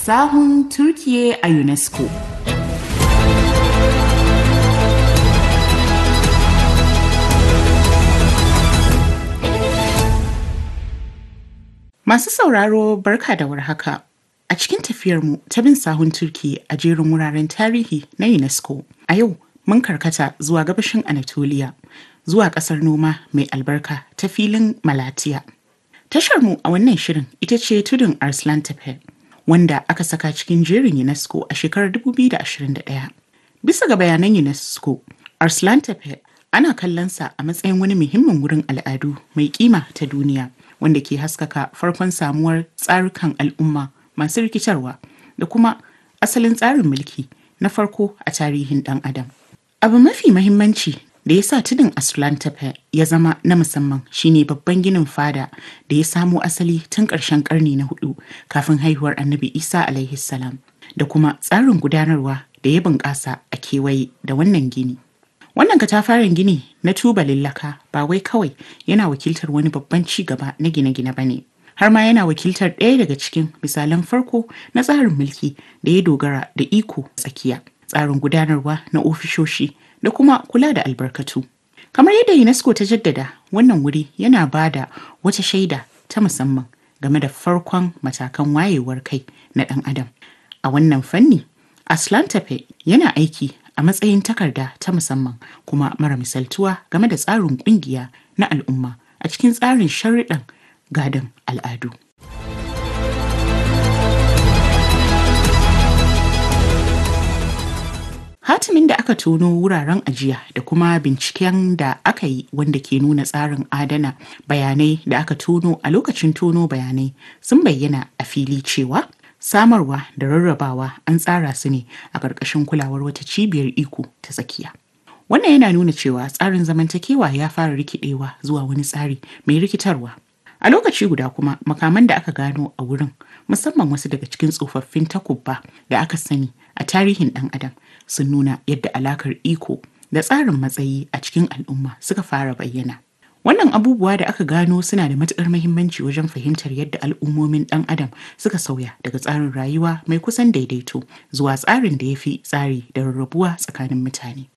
sahun Turkiye a UNESCO. Masu sauraro barka da warhaka. A cikin tafiyarmu ta bin sahun Turki a jerin wuraren tarihi na UNESCO, a yau mun karkata zuwa gabashin Anatolia, zuwa ƙasar noma mai albarka ta filin Malatiya. Tasharmu a wannan shirin ita ce tudun Arslan Tepe, wanda aka saka cikin jerin UNESCO a shekarar 2021. Bisa ga bayanan UNESCO, Arslan Tepe ana kallonsa a matsayin wani muhimmin wurin al'adu mai kima ta duniya. wanda ke haskaka farkon samuwar tsarukan al'umma masu rikitarwa da kuma asalin tsarin mulki na farko a tarihin ɗan adam. Abu mafi mahimmanci da ya sa tudun Aslan Tepe ya zama na musamman shine babban ginin fada da ya samo asali tun ƙarshen ƙarni na hudu kafin haihuwar annabi Isa alaihi salam da kuma tsarin gudanarwa da ya bunƙasa a kewaye da wannan gini. Wannan katafaren gini na tubalin laka ba wai kawai yana wakiltar wani babban ci gaba na gine-gine ba ne, har ma yana wakiltar ɗaya daga cikin misalan farko na tsarin mulki da ya dogara da iko tsakiya, tsarin gudanarwa na ofishoshi da kuma kula da albarkatu. Kamar yadda UNESCO ta jaddada, wannan wuri yana ba da wata shaida ta musamman game da farkon matakan wayewar kai na ɗan adam. A wannan fanni, Aslan Tepe yana aiki a matsayin takarda ta musamman kuma mara misaltuwa game da tsarin kungiya na al'umma a cikin tsarin sharuɗan gadon al'adu. Hatimin da aka tono wuraren ajiya da kuma binciken da aka yi wanda ke nuna tsarin adana bayanai da aka tono a lokacin tono bayanai sun bayyana a fili cewa samarwa da rarrabawa an tsara su ne a ƙarƙashin kulawar wata cibiyar iko ta tsakiya. Wannan yana nuna cewa tsarin zamantakewa ya fara rikidewa zuwa wani tsari mai rikitarwa. A lokaci guda kuma makaman da aka gano a wurin musamman wasu daga cikin tsofaffin takubba da aka sani a tarihin ɗan adam sun nuna yadda alakar iko da tsarin matsayi a cikin al'umma suka fara bayyana. Wannan abubuwa da aka gano suna da matuƙar mahimmanci wajen fahimtar yadda al'ummomin ɗan adam suka sauya daga tsarin rayuwa mai kusan daidaito zuwa tsarin da ya fi tsari da rarrabuwa tsakanin mutane.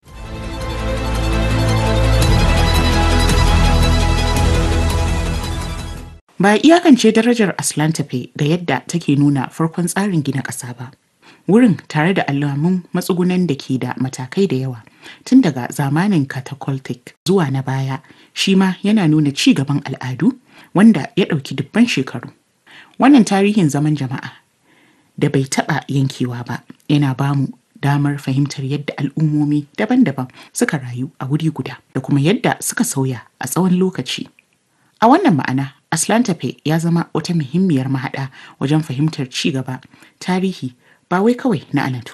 Ba iyakance darajar Aslan tafe ga yadda take nuna farkon tsarin gina ƙasa ba. Wurin tare da alamun matsugunan da ke da matakai da yawa tun daga zamanin catacoltic zuwa na baya shi ma yana nuna ci gaban al'adu wanda ya ɗauki dubban shekaru. Wannan tarihin zaman jama'a da bai taɓa yankewa ba yana bamu damar fahimtar yadda al'ummomi daban-daban suka rayu a wuri guda da kuma yadda suka sauya a tsawon lokaci. A wannan ma'ana, Aslan Tafe ya zama wata muhimmiyar mahaɗa wajen fahimtar ci gaba, tarihi ba wai kawai na Anatolia.